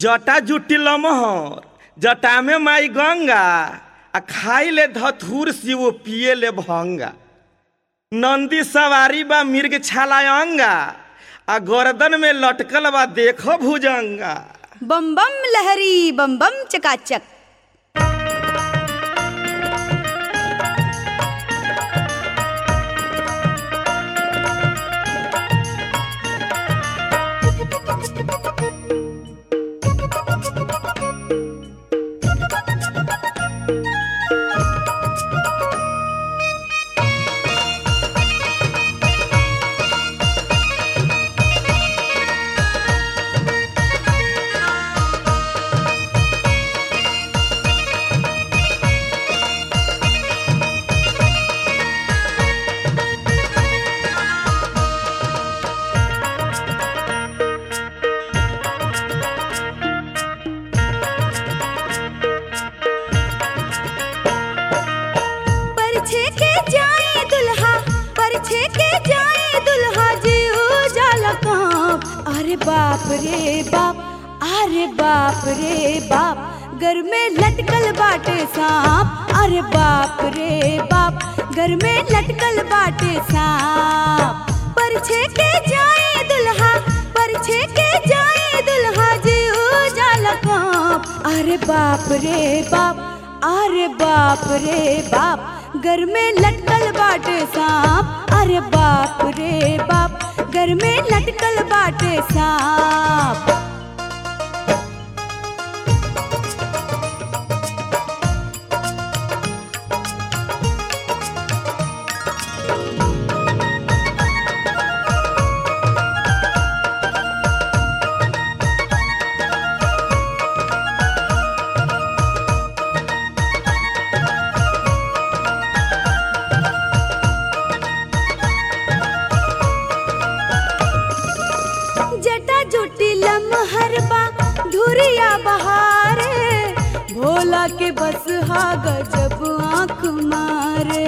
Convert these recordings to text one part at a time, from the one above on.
जटा जुटी लमहर जटा में माई गंगा आ खाई ले धथुर शिव पिए ले भंगा नंदी सवारी बा मिर्ग छाला अंगा आ गर्दन में लटकल बा देखो भुजंगा बम बम लहरी बम बम चकाचक परछे के जाए दुल्हा परछे के जाए दुल्हा जी उजाला कांप अरे बाप रे बाप अरे बाप रे बाप घर में लटकल बाटे सांप अरे बाप रे बाप घर में लटकल बाटे सांप परछे के जाए दुल्हा परछे के जाए दुल्हा जी उजाला कांप अरे बाप रे बाप अरे बाप रे बाप घर में लटकल बाटे सांप अरे बाप रे बाप घर में लटकल बाटे सांप जटा जुटी लमहरबा धुरिया बहारे भोला के बस हा गजब आंख मारे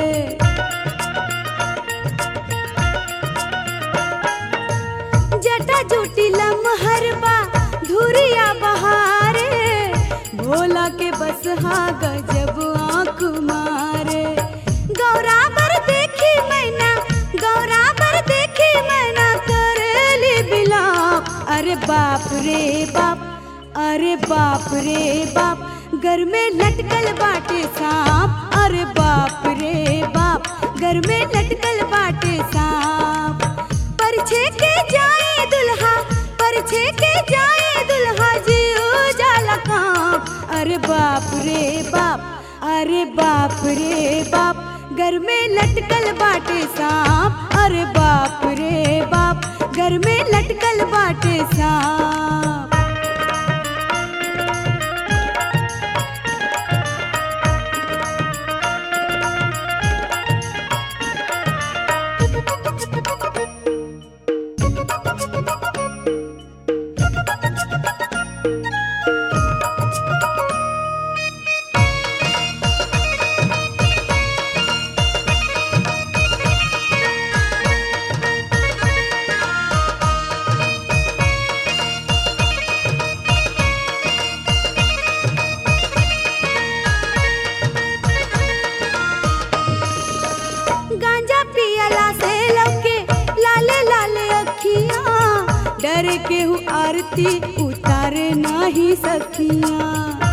जटा जुटी लमहरबा धुरिया बहारे भोला के बस हा गजब आंख मारे गौरा पर देखी मैना गौरा पर देखी मैना करेली बिलाप अरे बाप रे बाप अरे बाप रे बाप घर में लटकल बाटे सांप अरे बाप रे बाप घर में लटकल बाटे सांप परछे के जाए दुल्हा परछे के जाए दुल्हा जी उजाला कांप अरे बाप रे बाप अरे बाप रे बाप घर में लटकल बाटे सांप अरे बाप रे बाप घर में लटकल बाटे सांप गांजा पियला से लौके लाले लाले अखियां डर के हूँ आरती उतारे नहीं सखियां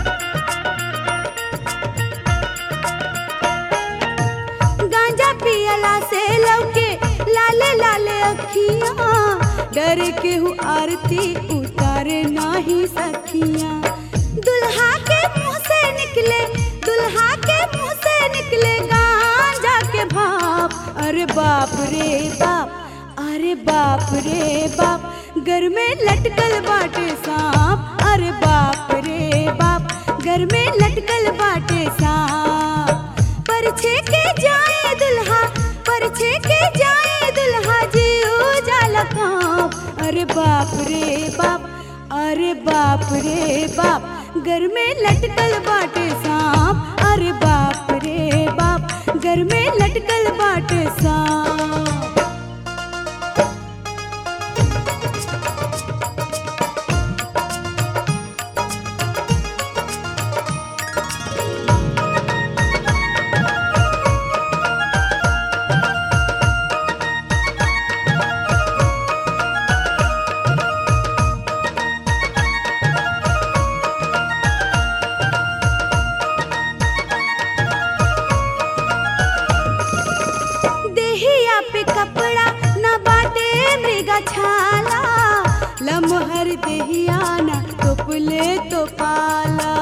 गांजा पियला से लौके लाले लाले अखियां डर के हूँ आरती उतारे नहीं सखियां दुल्हा के मुंह से निकले दुल्हा के मुंह से निकले गांजा के भाप अरे बाप रे बाप अरे बाप रे बाप घर में लटकल बाटे सांप अरे बाप रे बाप घर में लटकल बाटे सांप परछे के जाए दुल्हा परछे के जाए दुल्हा जी उजाला कांप अरे बाप रे बाप अरे बाप रे बाप घर में लटकल बाटे सांप अरे बाप रे बाप घर में लटकल बाटे सांप तो पाला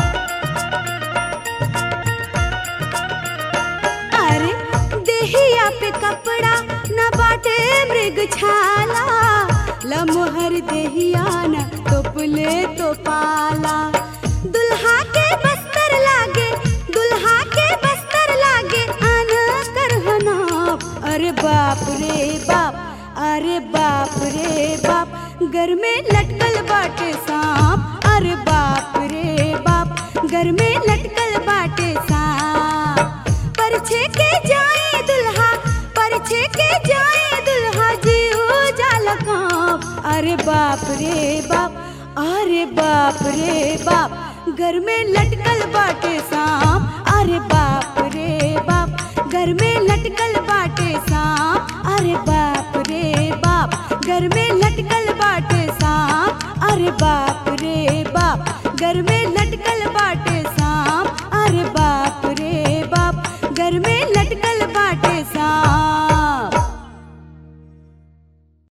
अरे देहिया पे कपड़ा न बाटे मृग छाला लमोहर देहिया न तोपले तो पाला दुल्हा के बस्तर लागे दुल्हा के बस्तर लागे अन करहनाप अरे बाप रे बाप अरे बाप रे बाप घर में लटकल बाटे सांप अरे बाप रे बाप घर में लटकल बाटे सांप परछे के जाए दुल्हा परछे के जाए दुल्हा जीव जाल कांप अरे बाप रे बाप अरे बाप रे बाप घर में लटकल बाटे सांप अरे बाप रे बाप घर में लटकल बाटे सांप अरे बाप रे बाप घर में लटकल बाटे सांप अरे बाप रे बाप घर में लटकल बाटे सांप अरे बाप रे बाप घर में